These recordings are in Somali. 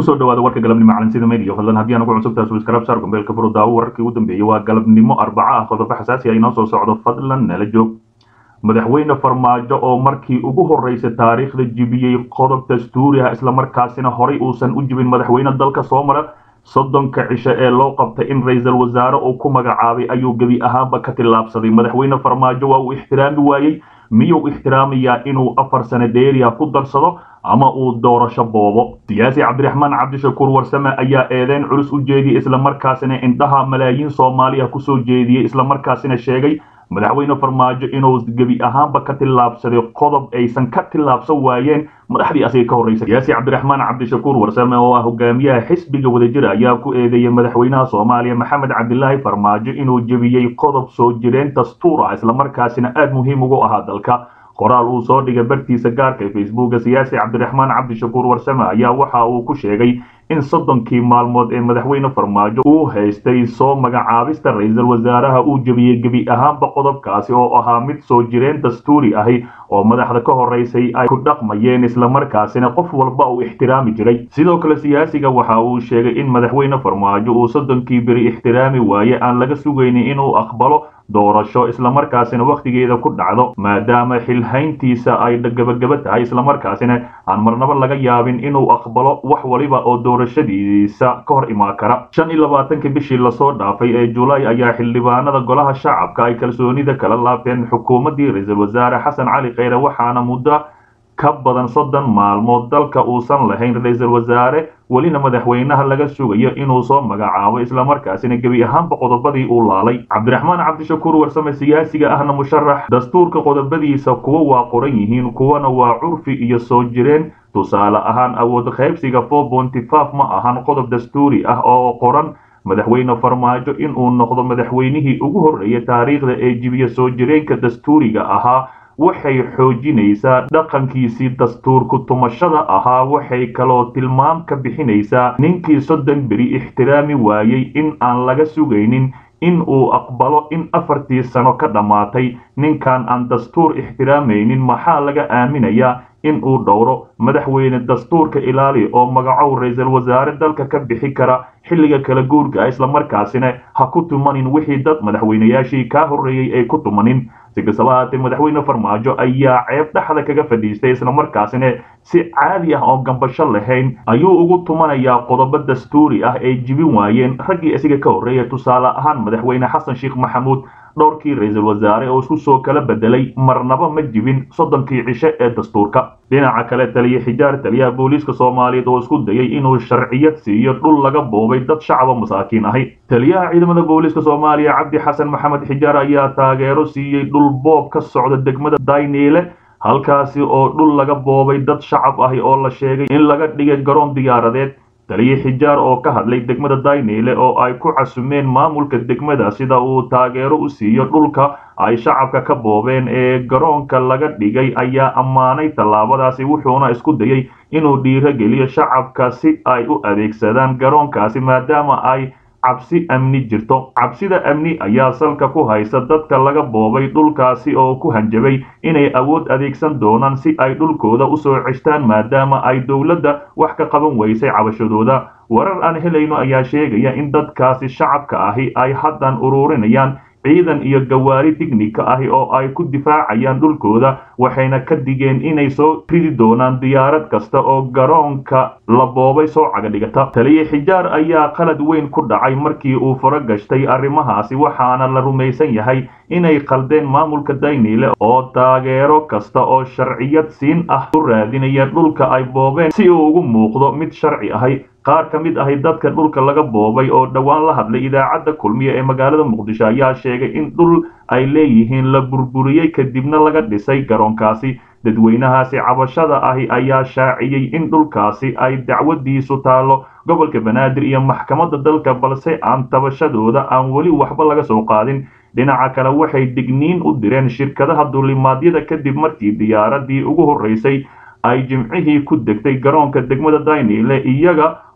kusoo dhawaada warka galabnimo calansida media fadlan haddii aan ugu cusubtahay subscribe saar gombeelka furo daawo wararkii ugu dambeeyey waa galabnimo arbaca ah qodobo xasaasi ah inoo soo socdo fadlan nala joog madaxweyne farmaajo oo markii ugu horreysay taariikhda jibiyey qodob dastuuri ah islamarkaasina horay uusan u jibin madaxweyne dalka soo mara soddonka cisho ee loo qabtay in ra-iisul wasaare uu ku magacaabay ayuu gebi ahaanba ka tillaabsaday madaxweyne farmaajo waa uu ixtiraami waayey miyuu ixtiraamayaa inuu afar sano dheeriya ku darsado ama uu doorasho boobo siyaasi cabdiraxmaan cabdishakuur warsame ayaa eedeyn culus u jeediyey islamarkaasina indhaha malaayiin soomaaliya kusoo jeediyey islamarkaasina sheegay madaxweyne farmaajo inuu gebi ahaanba ka tillaabsaday qodob aysan ka tillaabsan waayeen madaxdii asiga ka horreysay siyaasi cabdiraxmaan cabdishakuur warsame oo ah hogaamiyaha xisbiga wadajir ayaa ku eedeeyey madaxweynaha soomaaliya maxamed cabdilaahi farmaajo inuu jebiyey qodob soo jireen dastuur ah islamarkaasina aada muhiim ugu ahaa dalka qoraal uu soo dhigay bartiisa gaarka ee facebooka siyaasi cabdiraxmaan cabdishakuur warsame ayaa waxa uu ku sheegay in soddonkii maalmood ee madaxweyne farmaajo uu haystay soo magacaabista ra-iisul wasaaraha uu jebiyey gebi ahaanba qodobkaasi oo ahaa mid soo jireen dastuuri ahi oo madaxda ka horreysay ay ku dhaqmayeen islamarkaasina qof walba uu ixtiraami jiray sidoo kale siyaasiga waxa uu sheegay in madaxweyne farmaajo uu soddonkii beri ixtiraami waaye aan laga sugaynin inuu aqbalo doorasho islamarkaasina wakhtigeeda ku dhacdo maadaama xilhayntiisa ay gabagaba tahay islamarkaasina aan marnaba laga yaabin inuu aqbalo wax waliba oo doorashadiisa ka hor imaan kara shan iyo labaatankii bishii lasoo dhaafay ee julaay ayaa xildhibaanada golaha shacabka ay kalsoonida kala laabteen xukuumaddii ra-iisul wasaare xasan cali kheyre waxaana muddo ka badan soddon maalmood dalka uusan lahayn ra-iisul wasaare welina madaxweynaha laga sugayo inuu soo magacaabo islamarkaasina gebi ahaanba qodobadii uu laalay cabdiraxmaan cabdishakuur warsame siyaasiga ahna musharax dastuurka qodobadiisa kuwa waa qoran yihiin kuwana waa curfi iyo soo jireen tusaale ahaan awood qaybsiga four bonty five ma ahan qodob dastuuri ah oo qoran madaxweyne farmaajo inuu noqdo madaxweynihii ugu horreeyay taariikhda ee jibiya soo jireenka dastuuriga ahaa waxay xoojinaysaa dhaqankiisii dastuurku tumashada ahaa waxay kaloo tilmaam ka bixinaysaa ninkii soddon beri ixtiraami waayey in aan laga sugaynin in uu aqbalo in afartii sano ka dhammaatay ninkan aan dastuur ixtiraamaynin maxaa laga aaminayaa in uu dhowro madaxweyne dastuurka ilaali oo magacow ra-iisul wasaare dalka ka bixi kara xilliga kala guurka islamarkaasina ha ku tumanin wixii dad madaxweynayaashii kaa horreeyey ay ku tumanin si kastaba haatee madaxweyne farmaajo ayaa ceeb dhexda kaga fadhiistay islamarkaasina si caadi ah oo gambasho lahayn ayuu ugu tumanayaa qodobo dastuuri ah ay jibin waayeen raggii isiga ka horreeya tusaale ahaan madaxweyne xasan sheekh maxamuud dhowrkii ra-iisul wasaare oo isku soo kala bedelay marnaba ma jibin soddonkii cisho ee dastuurka dhinaca kale taliya xijaar taliyaha booliiska soomaaliyeed oo isku dayay inuu sharciyad siiyo dhul laga boobay dad shacaba masaakiin ahi taliyaha ciidamada booliiska soomaaliya cabdi xasan maxamed xijaar ayaa taageero siiyey dhul boob ka socda degmada dayniile halkaasi oo dhul laga boobay dad shacab ahi oo la sheegay in laga dhigay garoon diyaaradeed taliya xijaar oo ka hadlay degmada dayniile oo ay ku casumeen maamulka degmada sida uu taageero u siiyo dhulka ay shacabka ka boobeen ee garoonka laga dhigay ayaa ammaanay tallaabadaasi wuxuuna isku dayay inuu dhiirogeliyo shacabka si ay u adeegsadaan garoonkaasi maadaama ay cabsi amni jirto cabsida amni ayaa salka ku haysa dadka laga boobay dhulkaasi oo ku hanjabay inay awood adeegsan doonaan si ay dhulkooda usoo ceshtaan maadaama ay dowladda wax ka qaban weysay cabashadooda warar aan helayno ayaa sheegaya in dadkaasi shacabka ahi ay haddan ururinayaan ciidan iyo gawaari tignika ahi oo ay ku difaacayaan dhulkooda waxayna ka digeen inay soo ridi doonaan diyaarad kasta oo garoonka la boobay soo cagadhigata taliya xijaar ayaa qalad weyn ku dhacay markii uu faro gashtay arrimahaasi waxaana la rumaysan yahay inay qaldeen maamulka dayniile oo taageero kasta oo sharciyad siin ah u raadinaya dhulka ay boobeen si uu ugu muuqdo mid sharci ahay qaar ka mid ahi dadka dhulka laga boobay oo dhowaan la hadlay idaacadda kulmiye ee magaalada muqdisho ayaa sheegay in dhul ay leeyihiin la burburiyey kadibna laga dhisay garoonkaasi dadweynahaasi cabashada ahi ayaa shaaciyey in dhulkaasi ay dacwadiisu taallo gobolka banaadir iyo maxkamadda dalka balse aan tabashadooda aan weli waxba laga soo qaadin dhinaca kale waxay digniin u direen shirkadaha duulimaadyada kadib markii diyaaradii ugu horreysay ay jimcihii ku degtay garoonka degmada dayniile iyaga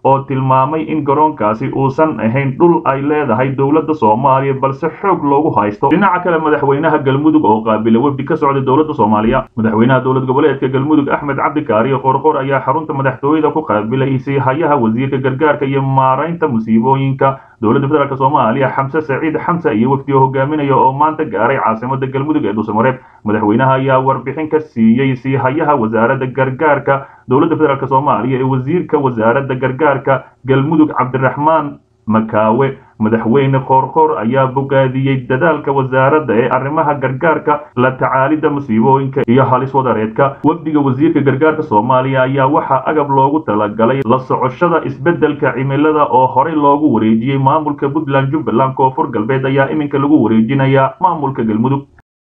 oo tilmaamay in garoonkaasi uusan ahayn dhul ay leedahay dowladda soomaaliya balse xoog loogu haysto dhinaca kale madaxweynaha galmudug oo qaabila wefdi ka socda dowladda soomaaliya madaxweynaha dowlad goboleedka galmudug axmed cabdikaariyo qorqor ayaa xarunta madaxtooyada ku qaabilay siihayaha wasiirka gargaarka iyo maaraynta musiibooyinka dowladda federaalk soomaaliya xamse saciid xamse iyo wefdiga hogaaminaya oo maanta gaaray caasimada galmudug ee dhuusamareeb madaxweynaha ayaa warbixin ka siiyey siihayaha wasaaradda gargaarka dowladda federaalk soomaaliya ee wasiirka wasaaradda gargaarka galmudug cabdiraxmaan makaawe madaxweyne qoorqoor ayaa bogaadiyey dadaalka wasaaradda ee arrimaha gargaarka la tacaalidda musiibooyinka iyo halis wadareedka wafdiga wasiirka gargaarka soomaaliya ayaa waxaa agab loogu talagalay la socoshada isbeddelka cimilada oo horey loogu wareejiyey maamulka puntland jubbaland koonfur galbeed ayaa iminka lagu wareejinayaa maamulka galmudug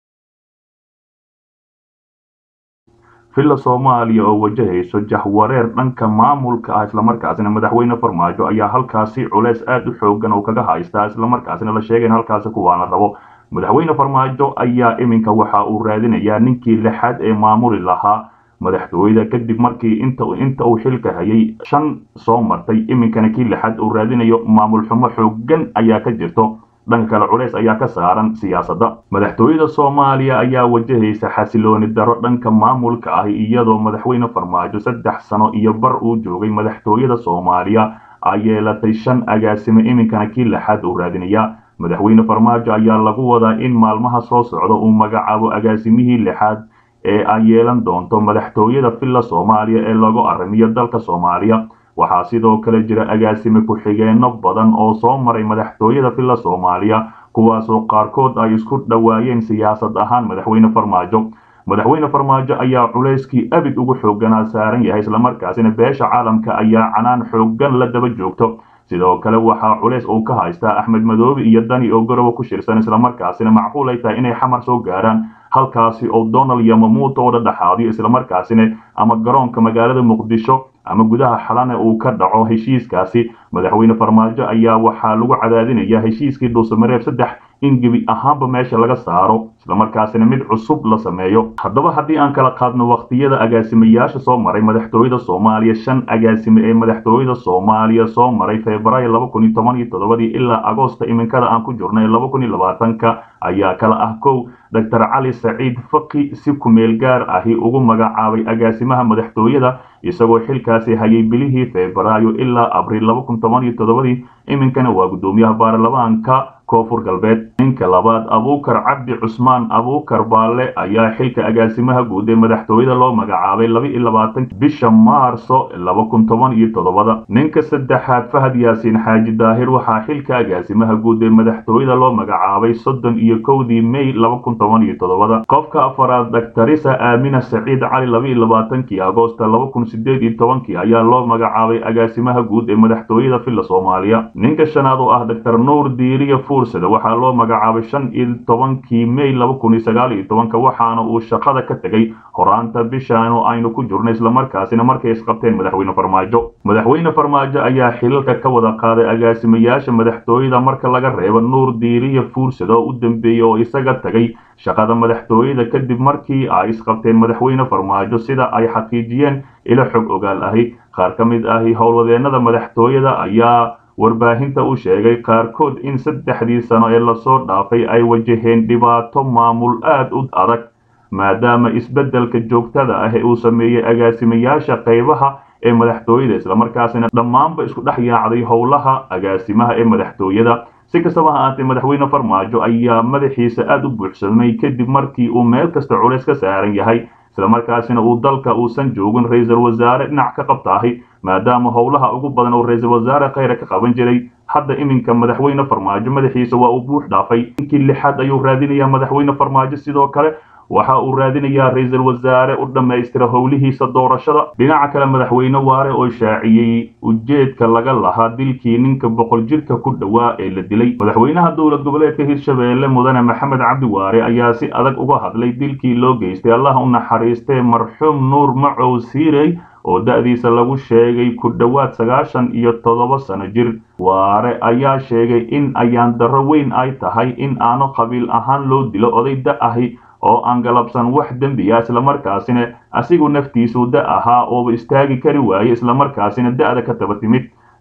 villa soomaaliya oo wajahayso jahwareer dhanka maamulka ah islamarkaasina madaxweyne farmaajo ayaa halkaasi culeys aad u xoogan oo kaga haystaa islamarkaasina la sheegay in halkaasi kuwaana rabo madaxweyne farmaajo ayaa iminka waxa uu raadinayaa ninkii lixaad ee maamuli lahaa madaxtooyada kadib markii inta inta uu xilka hayay shan soo martay iminkana kii lixaad uu raadinayo maamul xumo xoogan ayaa ka jirto dhanka kale culeys ayaa ka saaran siyaasadda madaxtooyada soomaaliya ayaa wajahaysa xasilooni daro dhanka maamulka ah iyadoo madaxweyne farmaajo saddex sano iyo bar uu joogay madaxtooyada soomaaliya ay yeelatay shan agaasimo iminkana kii lixaad uu raadinaya madaxweyne farmaajo ayaa lagu wadaa in maalmaha soo socda uu magacaabo agaasimihii lixaad ee ay yeelan doonto madaxtooyada villa soomaaliya ee lagu arrimiyo dalka soomaaliya waxaa sidoo kale jira agaasime ku-xigeenno badan oo soo maray madaxtooyada villa soomaaliya kuwaasoo qaarkood ay isku dhowaayeen siyaasad ahaan madaxweyne farmaajo madaxweyne farmaajo ayaa culayskii abid ugu xooganaa saaran yahay islamarkaasina beesha caalamka ayaa canaan xoogan la daba joogto sidoo kale waxaa culays uu ka haystaa axmed madoobe iyo dani oo garowe ku shirsan islamarkaasina macquul ay tahay inay xamar soo gaaraan halkaasi oo donald yamamuuta oo dhadhaxaadiyo islamarkaasina ama garoonka magaalada muqdisho ama gudaha xalane uu ka dhaco heshiiskaasi madaxweyne farmaajo ayaa waxaa lagu cadaadinayaa heshiiskii dhuusamareeb saddex in gebi ahaanba meesha laga saaro islamarkaasina mid cusub la sameeyo haddaba haddii aan kala qaadno wakhtiyada agaasimayaasha soo maray madaxtooyada soomaaliya shan agaasime ee madaxtooyada soomaaliya soo maray febraayo laba kun iyo toban iyo toddobadii ilaa agoosta iminkada aan ku jirnay laba kun iyo labaatanka ayaa kala ah kow doctor cali saciid faqi si kumeel gaar ahi ugu magacaabay agaasimaha madaxtooyada isagoo xilkaasi hayay bilihii febraayo ilaa abriil laba kun toban iyo toddobadii iminkana waa guddoomiyaha baarlamaanka koonfur galbeed ninka labaad abuukar cabdi cusmaan abuukar baalle ayaa xilka agaasimaha guud ee madaxtooyada loo magacaabay laba iyo labaatan bisha maarso laba kun toban iyo toddobada ninka saddexaad fahad yaasiin xaaji daahir waxaa xilka agaasimaha guud ee madaxtooyada loo magacaabay soddon iyo kowdii may laba kun toban iyo toddobada qofka afaraad daktarisa aamina saciid cali laba iyo labaatankii agoosta laba kun sideed iyo tobankii ayaa loo magacaabay agaasimaha guud ee madaxtooyada villa soomaaliya ninka shanaad oo ah doctor nuur diiriya fuursada waxaa loo magacaabay shan iyo tobankii may laba kun iyo sagaal iyo tobanka waxaana uu shaqada ka tegay horaanta bishaan oo aynu ku jirno islamarkaasina markay isqabteen madaxweyne farmaajo madaxweyne farmaajo ayaa xilalka ka wada qaaday agaasimayaasha madaxtooyada marka laga reebo nuur diiriya fuursada oo u dambeeyey oo isaga tagay shaqada madaxtooyada kadib markii ay isqabteen madaxweyne farmaajo sida ay xaqiijiyeen ilo xog ogaal ahi qaar ka mid ahi howlwadeenada madaxtooyada ayaa warbaahinta u sheegay qaarkood in saddexdii sano ee lasoo dhaafay ay wajaheen dhibaato maamul aad u adag maadaama isbeddelka joogtada ah ee uu sameeyey agaasimayaasha qaybaha ee madaxtooyada islamarkaasina dhammaanba isku dhex yaacday howlaha agaasimaha ee madaxtooyada si kastaba ha ahaatee madaxweyne farmaajo ayaa madaxiisa aad u buuxsamay kadib markii uu meel kasta culays ka saaran yahay islamarkaasina uu dalka uusan joogin ra-iisul wasaare dhinac ka qabtaahi maadaama howlaha ugu badan oo ra-iisul wasaare khayra ka qaban jiray hadda iminka madaxweyne farmaajo madaxiisa waa uu buux dhaafay inkii lixaad ayuu raadinayaa madaxweyne farmaajo sidoo kale waxa uu raadinayaa ra-iisul wasaare u dhammaystira howlihiisa doorashada dhinaca kale madaxweyne waare oo shaaciyey ujeedka laga lahaa dilkii ninka boqol jirka ku dhowaa ee la dilay madaxweynaha dowlad goboleedka hirshabeelle mudane maxamed cabdi waare ayaa si adag uga hadlay dilkii loo geystay allah u naxariistee marxuum nuur macow siirey oo da-diisa lagu sheegay ku dhowaad sagaashan iyo toddoba sano jir waare ayaa sheegay in ayaan darro weyn ay tahay in aanu qabiil ahaan loo dilo oday da ahi oo aan galabsan wax dembiya islamarkaasina asigu naftiisu da ahaa ooba istaagi kari waaye islamarkaasina da-da ka taba timid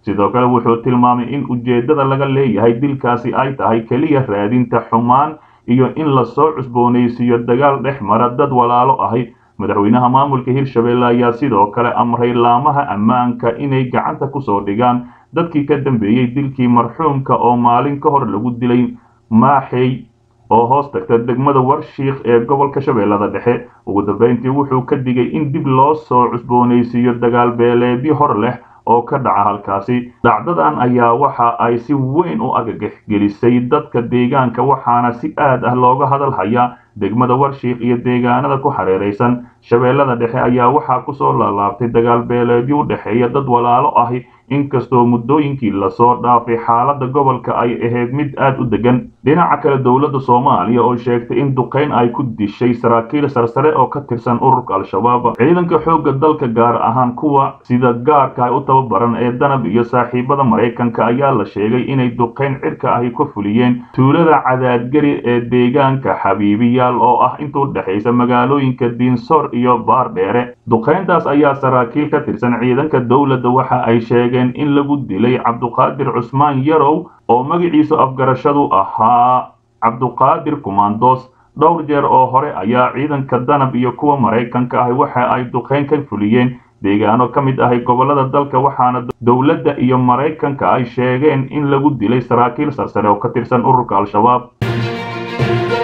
sidoo kale wuxuu tilmaamay in ujeeddada laga leeyahay dilkaasi ay tahay keliya raadinta xumaan iyo in lasoo cusboonaysiiyo dagaal dhex mara dad walaalo ahi madaxweynaha maamulka hirshabelle ayaa sidoo kale amray laamaha ammaanka inay gacanta kusoo dhigaan dadkii ka dambeeyey dilkii marxuumka oo maalin ka hor lagu dilay maaxey oo hoos tagta degmada warshiikh ee gobolka shabeellada dhexe ugu dambeyntii wuxuu ka digay in dib loo soo cusboonaysiiyo dagaal beeleedyo hor leh oo ka dhaca halkaasi dhacdadan ayaa waxa ay si weyn u agagax gelisay dadka deegaanka waxaana si aad ah looga hadal hayaa degmada warshiikh iyo deegaanada ku hareeraysan shabeellada dhexe ayaa waxaa kusoo laalaabtay dagaal beeleedyo u dhexeeya dad walaalo ahi inkastoo muddooyinkii lasoo dhaafay xaaladda gobolka ay ahayd mid aad u degan dhinaca kale dowladda soomaaliya oo sheegtay in duqayn ay ku dishay saraakiil sarsare oo ka tirsan ururka al-shabaab ciidanka xoogga dalka gaar ahaan kuwa sida gaarka ay u tababaran ee danab iyo saaxiibada maraykanka ayaa la sheegay inay duqayn cirka ahi ku fuliyeen tuulada cadaadgari ee deegaanka xabiibiyaal oo ah intuu dhexaysa magaalooyinka diinsoor iyo baardheere duqayntaas ayaa saraakiil ka tirsan ciidanka dowladda waxa ay sheegeen in lagu dilay cabduqaadir cusmaan yarow oo magaciisu afgarashadu ahaa cabduqaadir kumandos dhowr jeer oo hore ayaa ciidanka danab iyo kuwa maraykanka ahi waxa ay duqayn ka fuliyeen deegaano ka mid ahay gobollada dalka waxaana dowladda iyo maraykanka ay sheegeen in lagu dilay saraakiil sarsare oo ka tirsan ururka al-shabaab